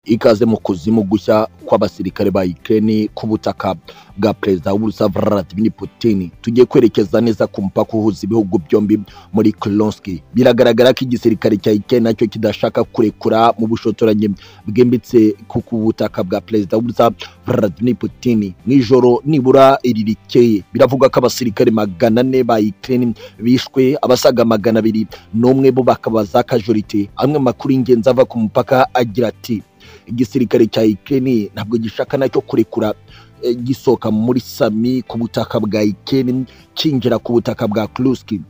ikaze mu kuzimu gushya kw'abasirikare ba Ukraine ku butaka bwa perezida w'uburusiya Vladimir Putin tugiye kwerekeza neza ku mupaka uhuza ibihugu byombi muri Kursk biragaragara ko igisirikare cya Ukraine nacyo kidashaka kurekura mu bushotoranyi bwimbitse ku butaka bwa perezida w'uburusiya Vladimir Putin mu ijoro nibura iri rikeye biravuga ko abasirikare magana ane ba Ukraine bishwe abasaga magana abiri n'umwe bo bakaba za kajorite amwe makuru y'ingenzi ava ku mupaka agira ati igisirikare cya Ukraine ntabwo gishaka nacyo kurekura eh, gisoka muri Sami ku butaka bwa Ukraine kinjira ku butaka bwa Kursk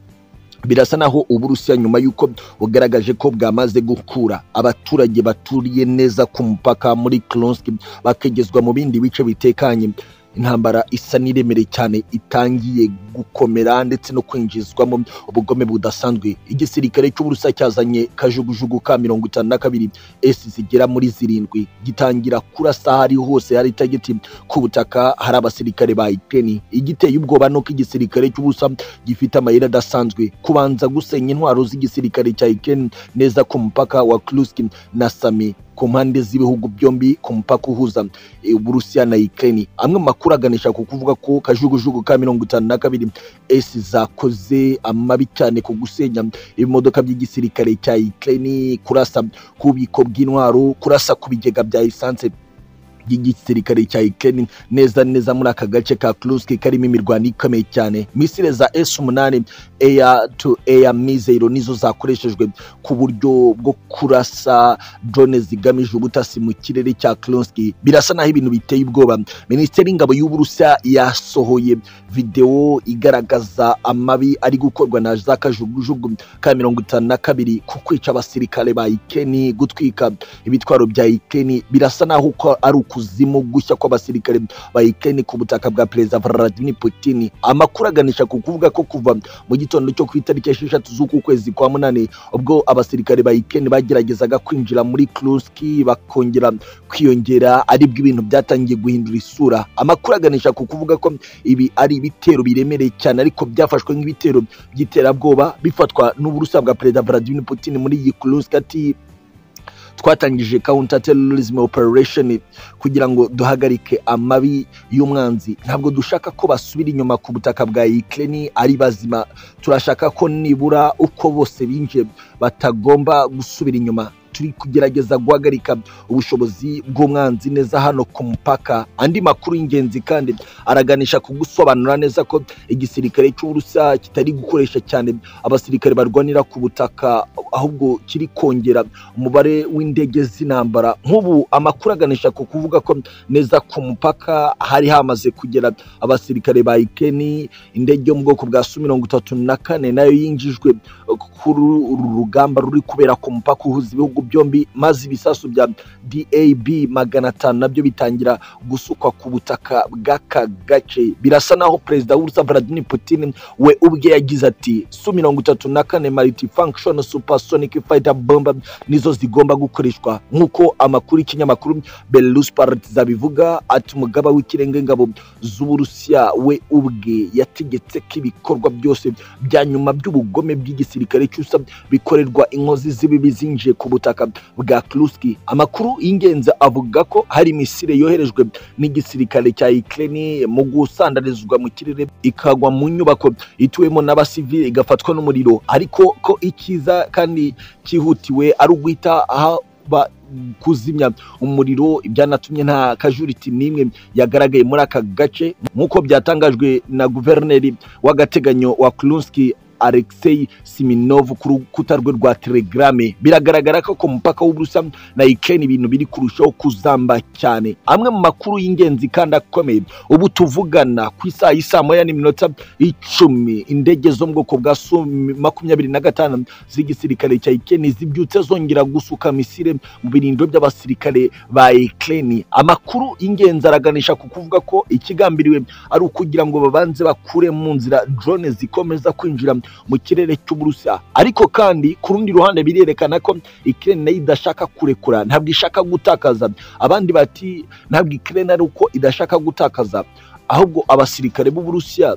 birasa naho uburusiya nyuma y'uko bugaragaje ko bwamaze gukura abaturage baturiye neza ku mupaka muri Kursk bakegezwa mu bindi bice bitekanye intambara isa n'iremere cyane itangiye gukomera ndetse no kwinjizwamo ubugome budasanzwe igisirikare cy'uburusa cyazanye kajugujugu ka mirongo itanu na kabiri esi zigera muri zirindwi gitangira kurasa ahari hose hari itagiti ku butaka hari abasirikare ba Ukraine igiteye ubwoba nuko igisirikare cy'uburusa gifite amayeri adasanzwe kubanza gusenya intwaro z'igisirikare cya Ukraine neza ku mupaka wa Kursk na Sami ku mpande z'ibihugu byombi ku mupaka uhuza e, Uburusiya na Ukraine amwe makuru aganisha ku kuvuga ko kajugujugu ka mirongo itanu na kabiri esi zakoze amabi cyane ku gusenya ibimodoka by'igisirikare cya Ukraine kurasa ku bubiko bw'intwaro kurasa ku bigega bya esanse by'igisirikare cya Ukraine neza neza muri aka gace ka Kursk karimo imirwano ikomeye cyane misile za S8 Air to Air Missile nizo zakoreshejwe ku buryo bwo kurasa drone zigamije ubutasi mu kirere cya Kursk birasa naho ibintu biteye ubwoba Minisiteri y'Ingabo y'Uburusiya yasohoye video igaragaza amabi ari gukorwa na za kajugujugu ka mirongo itanu na kabiri ku kwica abasirikare ba Ukraine gutwika ibitwaro bya Ukraine birasa naho ko ari uko kuzimu gushya kw'abasirikare ba Ukraine ku butaka bwa Perezida Vladimir Putin. Amakuru aganisha ku kuvuga ko kuva mu gitondo cyo ku itariki esheshatu z'uku kwezi kwa munani ubwo abasirikare ba Ukraine bageragezaga kwinjira muri Kursk bakongera kwiyongera aribwo ibintu byatangiye guhindura isura. Amakuru aganisha ku kuvuga ko ibi ari ibitero biremereye cyane ariko byafashwe nk'ibitero by'iterabwoba bifatwa n'uburusiya bwa Perezida Vladimir Putin muri iyi Kursk ati twatangije counter terrorism operation kugira ngo duhagarike amabi y'umwanzi ntabwo dushaka ko basubira inyuma ku butaka bwa Ukraine ari bazima turashaka ko nibura uko bose binjiye batagomba gusubira inyuma turi kugerageza guhagarika ubushobozi bw'umwanzi neza hano ku mupaka andi makuru y'ingenzi kandi araganisha ku gusobanura neza ko igisirikare cy'uburusiya kitari gukoresha cyane abasirikare barwanira ku butaka ahubwo kiri kongera umubare w'indege z'intambara nk'ubu amakuru aganisha ku kuvuga ko neza ku mupaka hari hamaze kugera abasirikare ba Ukraine indege yo mu bwoko bwa Su mirongo itatu na kane nayo yinjijwe kuri uru rugamba ruri kubera ku mupaka uhuza ibihugu byombi maze ibisasu bya DAB magana atanu nabyo bitangira gusukwa ku butaka bw'aka gace birasa naho perezida w'urusa Vladimir Putin we ubwe yagize ati Su mirongo itatu na kane multifunction supersonic fighter bomber nizo zigomba gukoreshwa nk'uko amakuru y'ikinyamakuru Belarus Parties abivuga ati umugaba w'ikirenga ingabo z'Uburusiya we ubwe yategetse ko ibikorwa byose bya nyuma by'ubugome bw'igisirikare cy'usa bikorerwa inkozi z'ibibi zinjiye ku butaka bwa Kursk amakuru y'ingenzi avuga ko hari misile yoherejwe n'igisirikare cya Ukraine mu gusandarizwa mu kirere ikagwa mu nyubako ituwemo n'abasivili igafatwa n'umuriro ariko ko ikiza kandi cyihutiwe ari uguhita aha kuzimya umuriro byanatumye nta kajuriti n'imwe yagaragaye muri aka gace nk'uko byatangajwe na guverineri w'agateganyo wa Kursk Alexei Siminov ku rukuta rwe rwa Telegrame biragaragara ko ku mupaka w'Uburusiya na Ukraine ibintu biri kurushaho kuzamba cyane amwe mu makuru y'ingenzi kandi akomeye ubu tuvugana ku isaha y'isaa moya n'iminota icumi indege zo mu bwoko bwa Su makumyabiri na gatanu z'igisirikare cya Ukraine zibyutse zongera gusuka misile mu birindiro by'abasirikare ba Ukraine amakuru y'ingenzi araganisha ku kuvuga ko ikigambiriwe ari ukugira ngo babanze bakure mu nzira drone zikomeza kwinjira mu kirere cy'uburusiya ariko kandi ku rundi ruhande birerekana ko Ukraine nayo idashaka kurekura ntabwo ishaka gutakaza abandi bati ntabwo Ukraine ari uko idashaka gutakaza ahubwo abasirikare b'uburusiya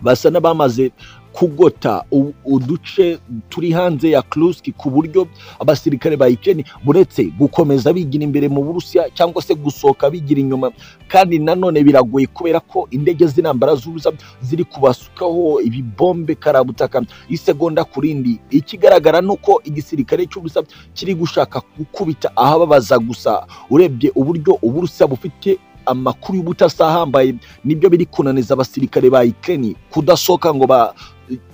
basa n'abamaze kugota u- uduce turi hanze ya Kursk ku buryo abasirikare ba Ukraine buretse gukomeza bigira imbere mu Burusiya cyangwa se gusohoka bigira inyuma kandi nanone biragoye kubera ko indege z'intambara z'uruza ziri kubasukaho ibibombe karabutaka isegonda ku rindi ikigaragara ni uko igisirikare cy'ubusa kiri gushaka gukubita ahababaza gusa urebye uburyo uburusiya bufite amakuru y'ubutasi ahambaye nibyo biri kunaniza abasirikare ba Ukraine kudasohoka ngo ba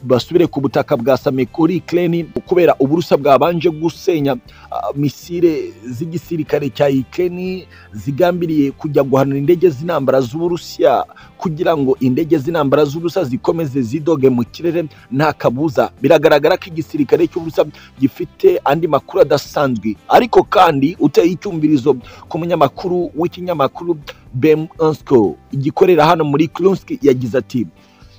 basubire ku butaka bwa Samekuri Ukraine kubera uburusa bwabanje gusenya ah, misile z'igisirikare cya Ukraine zigambiriye kujya guhanura indege z'intambara z'Uburusiya kugira ngo indege z'intambara z'ubusa zikomeze zidoge mu kirere nta kabuza biragaragara ko igisirikare cy'ubusa gifite andi makuru adasanzwe ariko kandi uteye icyumvirizo ku munyamakuru w'ikinyamakuru Bem Ansko igikorera hano muri Kursk yagize ati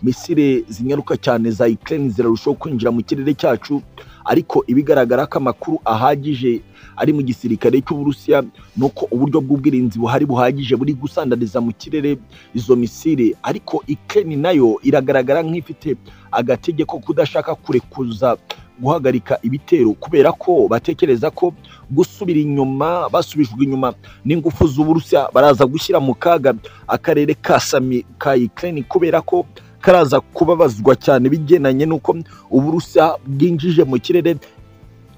misile zinyaruka cyane za Ukraine zirarushaho kwinjira mu kirere cyacu ariko ibigaragara ko amakuru ahagije ari mu gisirikare cy'Uburusiya nuko uburyo bw'ubwirinzi buhari buhagije buri gusandariza mu kirere izo misile ariko Ukraine nayo iragaragara nk'ifite agategeko kudashaka kurekuza guhagarika ibitero kubera ko batekereza ko gusubira inyuma basubijwe inyuma n'ingufu z'Uburusiya baraza gushyira mu kaga akarere ka Sami ka Ukraine kubera ko karaza kubabazwa cyane bigendanye n'uko uburusiya bwinjije mu kirere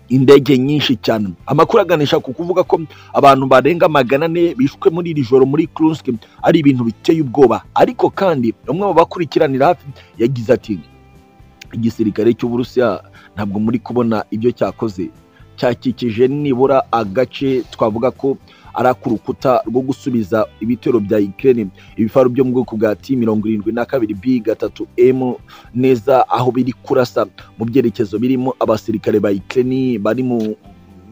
indege nyinshi cyane amakuru aganisha ku kuvuga ko abantu barenga magana ane bishwe muri iri joro muri Kursk ari ibintu biteye ubwoba ariko kandi umwe mu bakurikiranira hafi yagize ati igisirikare cy'uburusiya ntabwo muri kubona ibyo cyakoze cyakikije nibura agace twavuga ko ari ak'urukuta rwo gusubiza ibitero bya Ukraine ibifaru byo mu bwoko bwa T mirongo irindwi na kabiri B gatatu M neza aho biri kurasa mu byerekezo birimo abasirikare ba Ukraine bari mu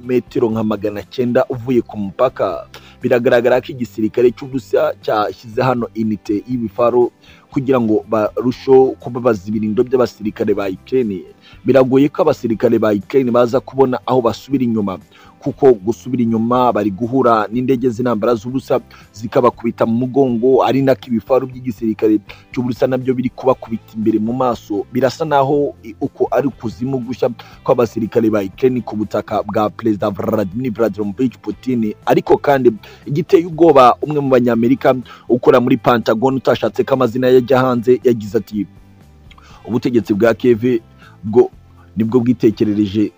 metero nka magana cyenda uvuye ku mupaka biragaragara ko igisirikare cy'uburusiya cyashyize hano inite y'ibifaro kugira ngo barusheho kubabaza ibirindo by'abasirikare ba Ukraine biragoye ko abasirikare ba Ukraine baza kubona aho basubira inyuma kuko gusubira inyuma bari guhura n'indege z'intambara z'ubusa zikabakubita mu mugongo ari nako ibifaru by'igisirikare cy'ubusa nabyo biri kubakubita imbere mu maso birasa naho i- uko ari ukuzimu gushya kw'abasirikare ba Ukraine ku butaka bwa Perezida Vladimir Vladimirovich Putin ariko kandi igiteye ubwoba umwe mu banyamerika ukora muri Pentagon utashatse ko amazina ye ajya hanze yagize ati ubutegetsi bwa Kiev bwo nibwo bwitekerereje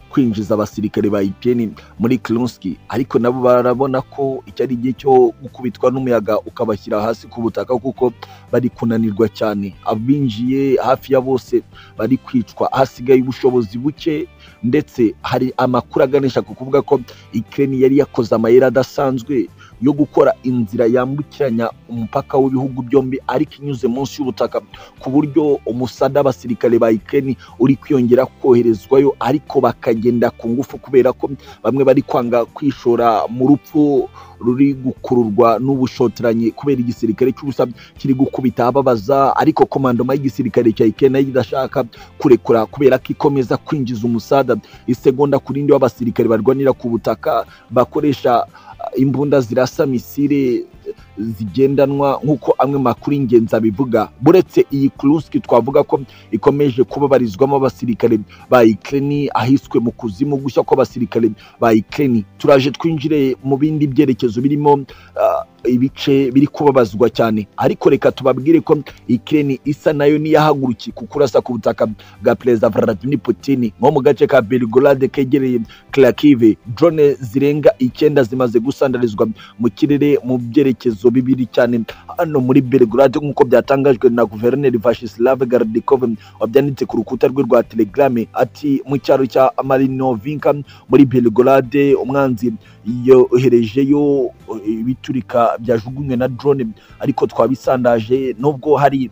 kwinjiza abasirikare ba Ukraine muri Kursk ariko nabo barabona ko iki ari igihe cyo gukubitwa n'umuyaga ukabashyira hasi ku butaka kuko bari kunanirwa cyane abinjiye hafi ya bose bari kwicwa hasigaye ubushobozi buke ndetse hari amakuru aganisha ku kuvuga ko Ukraine yari yakoze amayeri adasanzwe yo gukora inzira yambukiranya umupaka w'ibihugu byombi ariko inyuze munsi y'ubutaka ku buryo umusada abasirikare ba Ukraine uri kwiyongera koherezwayo ariko bakagenda ku ngufu kubera ko bamwe bari kwanga kwishora mu rupfu ruri gukururwa n'ubushotoranyi kubera igisirikare cy'ubusa kiri gukubita ababaza ariko komandoma y'igisirikare cya Ukraine nayo idashaka kurekura kubera ko ikomeza kwinjiza umusada isegonda ku rindi w'abasirikare barwanira ku butaka bakoresha imbunda zirasa misile zigendanwa nk'uko amwe mu makuru y'ingenzi abivuga buretse iyi Kursk twavuga ko ikomeje kubabarizwamo abasirikare ba Ukraine ahiswe mu kuzimu gushya kw'abasirikare ba Ukraine turaje twinjire mu bindi byerekezo birimo ah, ibice biri kubabazwa cyane ariko reka tubabwire ko Ukraine isa nayo niyahagurukiye ku kurasa ku butaka bwa Perezida Vladimir Putin nko mu gace ka Belgorod kegereye Kharkiv drone zirenga icyenda zimaze gusandarizwa mu kirere mu byerekezo bibiri cyane hano muri Belgrade nk'uko byatangajwe na guverineri Vyacheslav Gardikov wabyanditse ku rukuta rwe rwa Telegram ati mu cyaro cya Marinovinka muri Belgrade umwanzi yoherejeyo ibiturika byajugunywe na drone ariko twabisandaje nubwo hari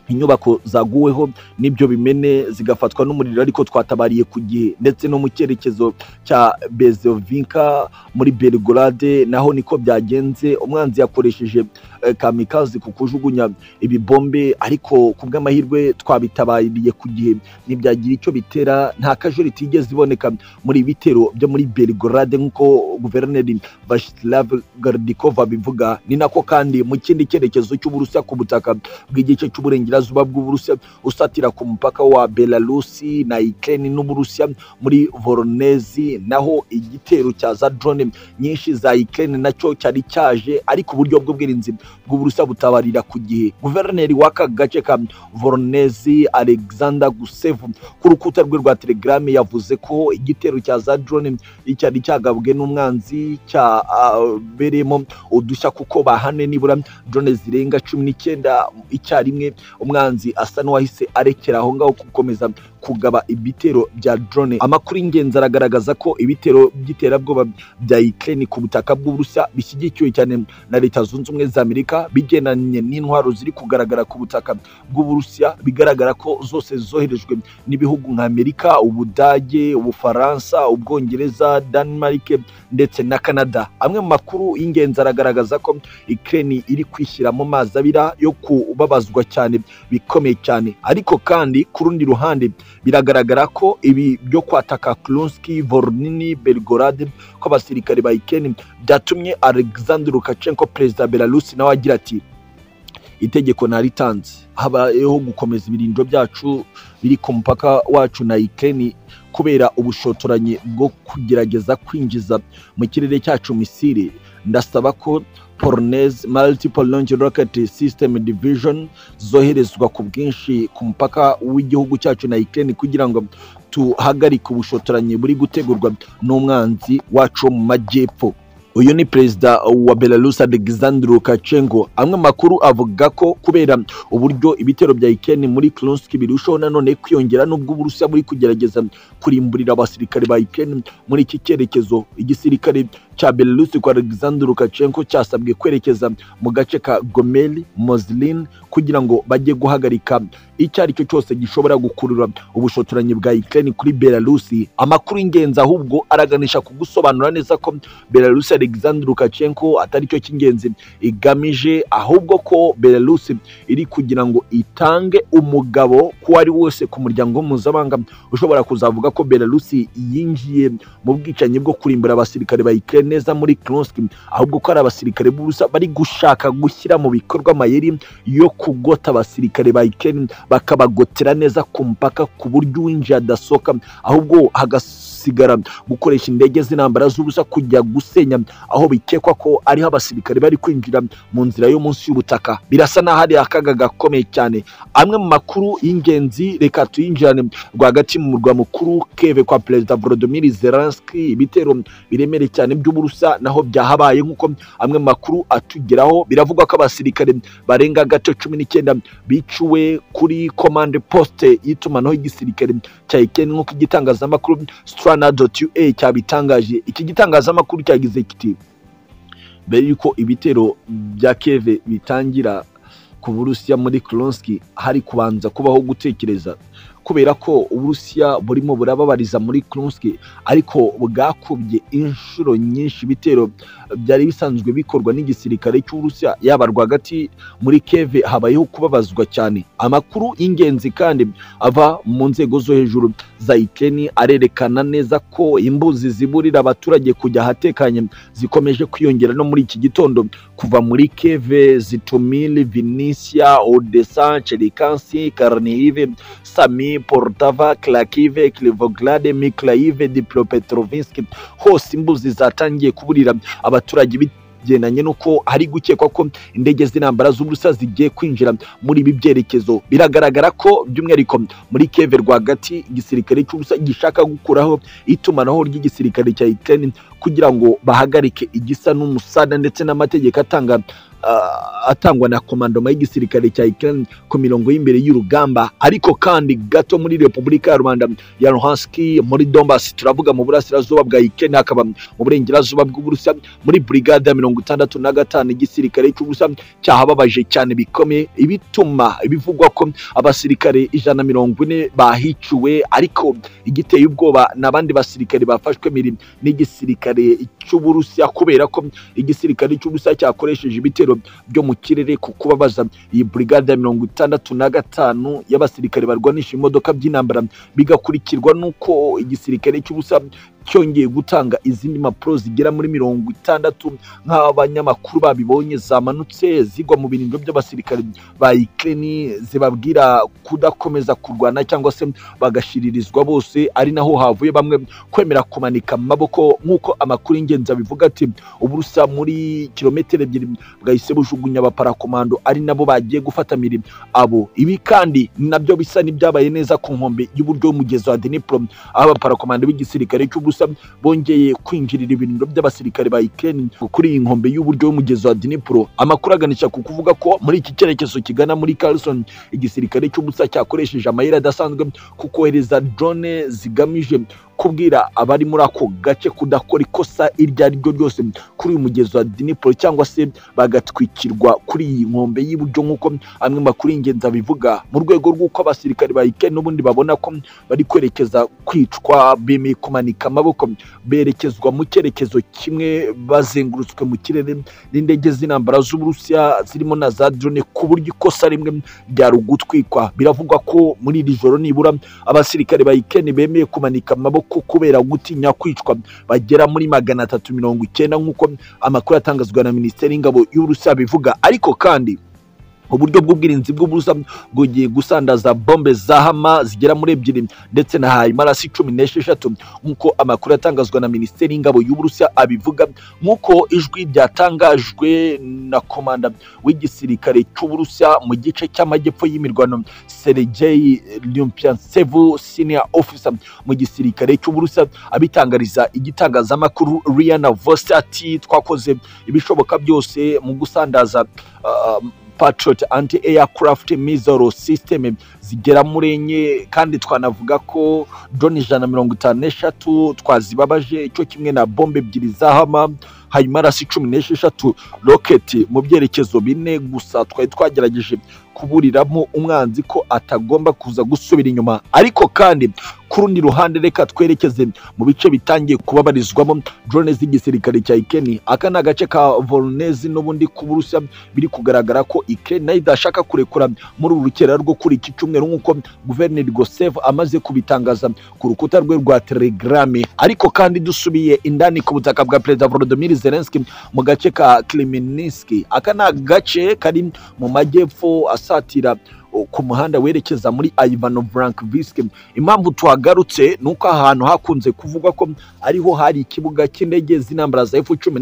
inyubako zaguweho n'ibyo bimene zigafatwa n'umuriro ariko twatabariye ku gihe ndetse no mu cyerekezo cya Bezovinka muri Belgrade naho niko byagenze umwanzi yakoresheje eh, kamikazi ku kujugunya ibibombe ariko ku bw'amahirwe twabitabariye ku gihe ntibyagira icyo bitera nta kajuriti igeze iboneka muri ibi bitero byo muri Belgorade nk'uko guverineri Vyacheslav Gordikova bivuga ni nako kandi mu kindi cyerekezo cy'Uburusiya ku butaka bw'igice cy'uburengerazuba bw'Uburusiya usatira ku mupaka wa Belarusi na Ukraine n'Uburusiya muri Voronezh naho igitero cya za drone nyinshi za Ukraine nacyo cyari cyaje ariko uburyo bw'ubwirinzi bw'Uburusiya butabarira ku gihe guverineri w'aka gace ka Voronezh Alexander Gusev ku rukuta rwe rwa Telegram yavuze ko igitero cya za drone icyari cyagabwe n'umwanzi cyabereyemo udushya kuko bahane nibura drone zirenga cumi n'icyenda icyarimwe umwanzi asa n'uwahise arekera aho ngaho gukomeza kugaba ibitero bya drone amakuru y'ingenzi aragaragaza ko ibitero by'iterabwoba bya Ukraine ku butaka bw'Uburusiya bishyigikiwe cyane na Leta Zunze Ubumwe za Amerika bigendanye n'intwaro ziri kugaragara ku butaka bw'Uburusiya bigaragara ko zose zoherejwe n'ibihugu nka Amerika Ubudage Ubufaransa Ubwongereza Denmark ndetse na Canada amwe mu makuru y'ingenzi aragaragaza ko Ukraine iri kwishyira mu mazi abira yo kubabazwa cyane bikomeye cyane ariko kandi ku rundi ruhande biragaragara ko ibi byo kwataka Klonski, Vornini, Belgorod kw'abasirikare ba Ukraine byatumye Alexander Lukashenko perezida wa Belarus nawe agira ati itegeko naritanze habayeho gukomeza ibirindiro byacu biri ku mupaka wacu na Ukraine kubera ubushotoranyi bwo kugerageza kwinjiza mu kirere cyacu misire ndasaba ko Pornes Multiple Launch Rocket System Division zoherezwa ku bwinshi ku mupaka w'igihugu cyacu na Ukraine kugira ngo tuhagarike ubushotoranyi buri gutegurwa n'umwanzi wacu wo mu majyepfo uyu ni perezida wa Belarus Alexander Lukashenko amwe makuru avuga ko kubera uburyo ibitero bya Ukraine muri Klonsk birushaho nanone kwiyongera nubwo Uburusiya buri kugerageza kurimburira abasirikare ba Ukraine muri iki cyerekezo igisirikare cya Belarus kwa Alexander Lukashenko cyasabwe kwerekeza mu gace ka Gomel Moslin kugira ngo bajye guhagarika icyo ari cyo cyose gishobora gukurura ubushotoranyi bwa Ukraine kuri Belarus amakuru y'ingenzi ahubwo araganisha kugusobanura neza ko Belarus Alexander Lukashenko atari cyo cy'ingenzi igamije ahubwo ko Belarus iri kugira ngo itange umugabo ko ari wose ku muryango mpuzamahanga ushobora kuzavuga ko Belarus yinjiye mu bwicanyi bwo kurimbura abasirikare ba Ukraine neza muri Kursk ahubwo ko ari abasirikare b'Uburusiya bari gushaka gushyira mu bikorwa amayeri yo kugota abasirikare ba Ukraine bakabagotera neza ku mupaka ku buryo uwinjiye adasohoka ahubwo hagasigara gukoresha indege z'intambara z'ubusa kujya gusenya aho bikekwa ko ariho abasirikare bari kwinjira mu nzira yo munsi y'ubutaka birasa n'aho ari akaga gakomeye cyane amwe mu makuru y'ingenzi reka tuyinjirane rwagati mu murwa mukuru keve kwa perezida volodimir zelenski ibitero biremereye cyane by'uburusa naho byahabaye nk'uko amwe mu makuru atugeraho biravugwa ko abasirikare barenga gato cumi n'icyenda biciwe kuri komande posite y'itumanaho y'igisirikare cya ikeni nk'uko igitangazamakuru strana doti ua cyabitangaje iki gitangazamakuru cyagize kiti mbere y'uko ibitero bya keve bitangira ku burusiya muri klonski hari kubanza kubaho gutekereza kubera ko uburusiya burimo burababariza muri Kursk ariko bwakubye inshuro nyinshi ibitero byari bisanzwe bikorwa n'igisirikare cy'uburusiya yaba rwagati muri keve habayeho kubabazwa cyane amakuru y'ingenzi kandi ava mu nzego zo hejuru za ikeni arerekana neza ko imbuzi ziburira abaturage kujya ahatekanye zikomeje kwiyongera no muri iki gitondo kuva muri keve zitumire vinisiya odesa cerikansi karnive sami Poltava, Klakive, Klivograd, Miklaive, Dnipropetrovsk hose imbuzi zatangiye kuburira abaturage bigendanye n'uko hari gukekwa ko indege z'intambara z'uburusa zigiye kwinjira muri ibi byerekezo biragaragara ko by'umwihariko muri keve rwagati igisirikare cy'ubusa gishaka gukuraho itumanaho ry'igisirikare cya Ukraine kugira ngo bahagarike igisa n'umusada ndetse n'amategeko atanga atangwa na komandoma y'igisirikare cya Ukraine ku mirongo y'imbere y'urugamba ariko kandi gato muri Repubulika ya Rwanda ya Luhansk muri Donbas turavuga mu burasirazuba bwa Ukraine hakaba mu burengerazuba bw'Uburusiya muri brigade ya mirongo itandatu na gatanu igisirikare cy'Uburusiya cyahababaje cyane bikomeye ibituma bivugwa ko abasirikare ijana mirongo ine bahiciwe ariko igiteye ubwoba n'abandi basirikare bafashwe miri n'igisirikare cy'Uburusiya kubera ko igisirikare cy'Uburusiya cyakoresheje ibitero ibitero byo mu kirere ku kubabaza iyi burigade ya mirongo itandatu na gatanu y'abasirikare barwanisha imodoka by'intambara bigakurikirwa n'uko igisirikare cy'ubusa cyongeye gutanga izindi mpapuro zigera muri mirongo itandatu nk'aho abanyamakuru babibonye zamanutse zigwa mu birindiro by'abasirikare ba Ukraine zibabwira kudakomeza kurwana cyangwa se bagashiririzwa bose ari naho havuye bamwe kwemera kumanika amaboko nk'uko amakuru y'ingenzi abivuga ati uburusa muri kilometero ebyiri bwahise bujugunya abaparakomando ari nabo bagiye gufata mirimo abo ibi kandi nabyo bisa n'ibyabaye neza ku nkombe y'uburyo y'umugezi wa Dnipro aho abaparakomando b'igisirikare cy'ubusa bongeye kwinjirira ibirindiro by'abasirikare ba Ukraine kuri iyi nkombe y'uburyo y'umugezi wa Dnipro amakuru aganisha ku kuvuga ko muri iki cyerekezo kigana muri Kherson igisirikare cy'ubusa cyakoresheje amayeri adasanzwe ku kohereza drone zigamije kubwira abari muri ako gace kudakora ikosa iryo ari ryo ryose kuri uyu mugezi wa Dnipro cyangwa se bagatwikirwa kuri iyi nkombe y'iburyo nk'uko amwe mu makuru y'ingenzi abivuga mu rwego rw'uko abasirikare ba Ukraine n'ubundi babona ko bari kwerekeza kwicwa bemeye kumanika amaboko berekezwa mu cyerekezo kimwe bazengurutswe mu kirere n'indege z'intambara z'Uburusiya zirimo na za drone ku buryo ikosa rimwe ryari ugutwikwa biravugwa ko muri iri joro nibura abasirikare ba Ukraine bemeye kumanika amaboko ko kubera gutinya kwicwa bagera muri magana atatu mirongo icyenda nk'uko amakuru atangazwa na minisiteri y'ingabo y'uburusiya bivuga ariko kandi uburyo bw'ubwirinzi bw'ubusa bwongeye gusandaza bombe za hama zigera muri ebyiri ndetse na hayimarasi cumi n'esheshatu nk'uko amakuru atangazwa na minisiteri y'ingabo y'uburusiya abivuga nk'uko ijwi ryatangajwe na komanda w'igisirikare cy'uburusiya mu gice cy'amajyepfo y'imirwano sergei lyumpiansevu senior officer mu gisirikare cy'uburusiya abitangariza igitangazamakuru riana vose ati twakoze ibishoboka byose mu gusandaza uh, patriot anti aircraft missile system zigera muri enye kandi twanavuga ko drone ijana mirongo itanu n'eshatu twazibabaje cyo kimwe na bombe ebyiri zahama hanyuma arasi cumi n'esheshatu roketi mu byerekezo bine gusa twari twagerageje kuburiramo umwanzi ko atagomba kuza gusubira inyuma ariko kandi ku rundi ruhande reka twerekeze mu bice bitangiye kubabarizwamo drone z'igisirikare cya Ukraine aka ni agace ka Voronezh n'ubundi ku Burusiya biri kugaragara ko Ukraine nayo idashaka kurekura muri uru rukera rwo kuri iki cyumweru nk'uko Guverineri Gosev amaze kubitangaza ku rukuta rwe rwa Telegram ariko kandi dusubiye indani ku butaka bwa Perezida Volodymyr Zelensky mu gace ka Kremeninsk aka ni agace kari mu majyepfo asatira ku muhanda werekeza muri Ivano Brankovisk impamvu tuhagarutse ni uko ahantu hakunze kuvugwa ko ariho hari ikibuga cy'indege z'intambara za F-16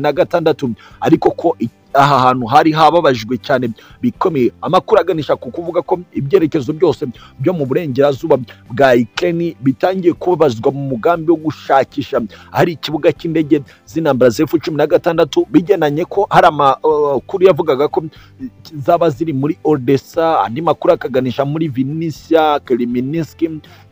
ariko ko aha hantu hari hababajwe cyane bikomeye amakuru aganisha ku kuvuga ko ibyerekezo byose byo mu burengerazuba bwa Ukraine bitangiye kubabazwa mu mugambi wo gushakisha hari ikibuga cy'indege z'intambara zefu cumi na gatandatu bigenanye ko hari amakuru yavugaga ko zaba ziri muri Odessa andi makuru akaganisha muri Vinnytsia Kremeninsk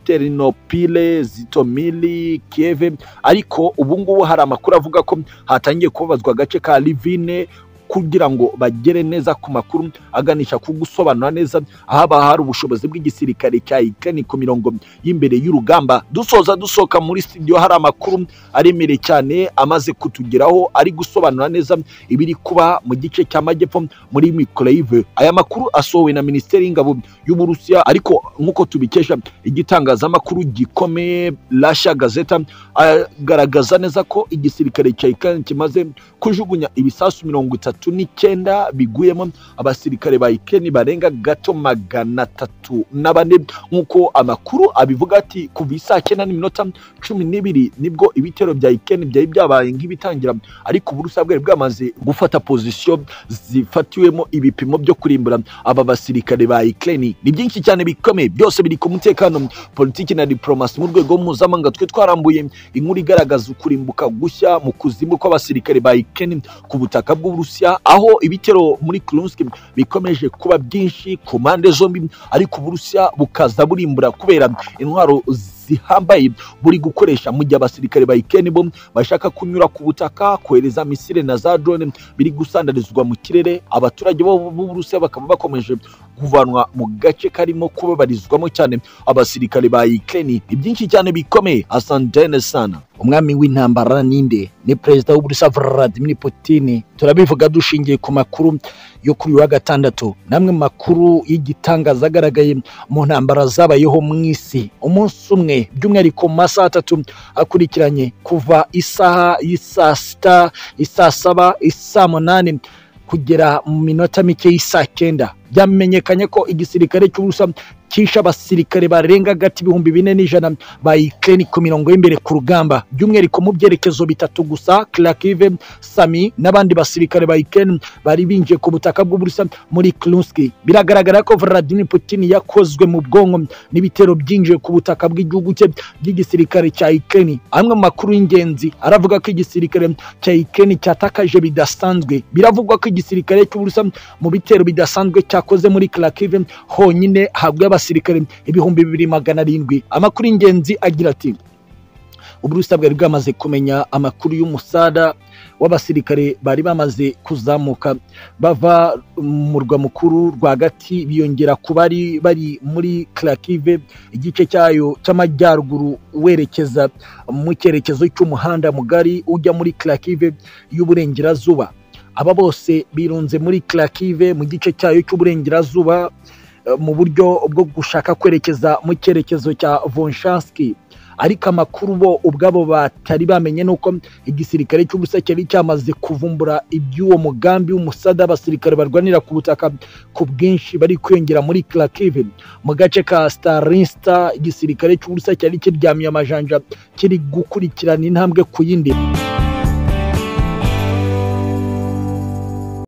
Ternopil, Zitomili, Kiev ariko ubu ngubu hari amakuru avuga ko hatangiye kubabazwa agace ka Livine kugira ngo bagere neza ku makuru aganisha ku gusobanura neza ahaba hari ubushobozi bw'igisirikare cya Ukraine ku mirongo y'imbere y'urugamba dusoza dusohoka muri studio hari amakuru aremereye cyane amaze kutugeraho ari gusobanura neza ibiri kuba mu gice cy'amajyepfo muri Mykolaiv aya makuru asohowe na Minisiteri y'Ingabo y'Uburusiya ariko nk'uko tubikesha igitangazamakuru gikomeye Russia Gazeta agaragaza neza ko igisirikare cya Ukraine kimaze kujugunya ibisasu mirongo itatu bitatu n'icyenda biguyemo abasirikare ba Ukraine barenga gato magana atatu na bane nk'uko amakuru abivuga ati kuva isaa cyenda n'iminota cumi n'ibiri nibwo ibitero bya Ukraine byari byabaye nk'ibitangira ariko Uburusiya bwari bwamaze gufata pozisiyo zifatiwemo ibipimo byo kurimbura aba basirikare ba Ukraine ni byinshi cyane bikomeye byose biri ku mutekano politiki na diplomasi mu rwego mpuzamahanga twe twarambuye inkuru igaragaza ukurimbuka gushya mu kuzimu kw'abasirikare ba Ukraine ku butaka bw'Uburusiya aho ibitero muri Kursk bikomeje kuba byinshi ku mpande zombi ariko Uburusiya bukaza burimbura kubera intwaro zihambaye buri gukoresha mu gihe abasirikare ba Ukraine bo bashaka kunyura ku butaka kohereza misile na za drone biri gusandarizwa mu kirere abaturage bo b'Uburusiya bakaba bakomeje kuvanwa mu gace karimo kubabarizwamo cyane abasirikare ba Ukraine ibyinshi cyane bikomeye Hassan Denesan umwami w'intambara ninde ni perezida w'uburusiya vladimir putin turabivuga dushingiye ku makuru yo kuri uyu wa gatandatu n'amwe mu makuru y'igitangaza agaragaye mu ntambara zabayeho mu isi umunsi umwe by'umwihariko mu masaha atatu akurikiranye kuva isaha y'isaa sita isaa saba isaa munani kugera mu minota mike y'isaa cyenda byamenyekanye ko igisirikare cy'ubusa kisha abasirikare barenga agati ibihumbi bine n'ijana ba Ukraine ku mirongo y'imbere ku rugamba by'umwihariko mu byerekezo bitatu gusa Kharkiv, Sami n'abandi basirikare ba Ukraine bari binjiye ku butaka bw'uburusa muri Kursk biragaragara ko Vladimir Putin yakozwe mu bwonko n'ibitero byinjiye ku butaka bw'igihugu cye by'igisirikare cya Ukraine amwe mu makuru y'ingenzi aravuga ko igisirikare cya Ukraine cyatakaje bidasanzwe biravugwa ko igisirikare cy'uburusa mu bitero bidasanzwe cyakoze muri Kharkiv honyine haguye abasirikare ibihumbi bibiri magana arindwi amakuru y'ingenzi agira ati uburusiya bwari bwamaze kumenya amakuru y'umusada w'abasirikare bari bamaze kuzamuka bava mu murwa mukuru rwagati biyongera ku bari bari muri karakive igice cyayo cy'amajyaruguru werekeza mu cyerekezo cy'umuhanda mugari ujya muri karakive y'uburengerazuba aba bose birunze muri karakive mu gice cyayo cy'uburengerazuba mu buryo bwo gushaka kwerekeza mu cyerekezo cya vonshanski ariko amakuru bo ubwabo batari bamenye ni uko igisirikare cy'ubusa cyari cyamaze kuvumbura iby'uwo mugambi w'umusada abasirikare barwanira ku butaka ku bwinshi bari kwiyongera muri Kharkiv mu gace ka Starinsta igisirikare cy'ubusa cyari kiryamiye amajanja kiri gukurikirana intambwe ku yindi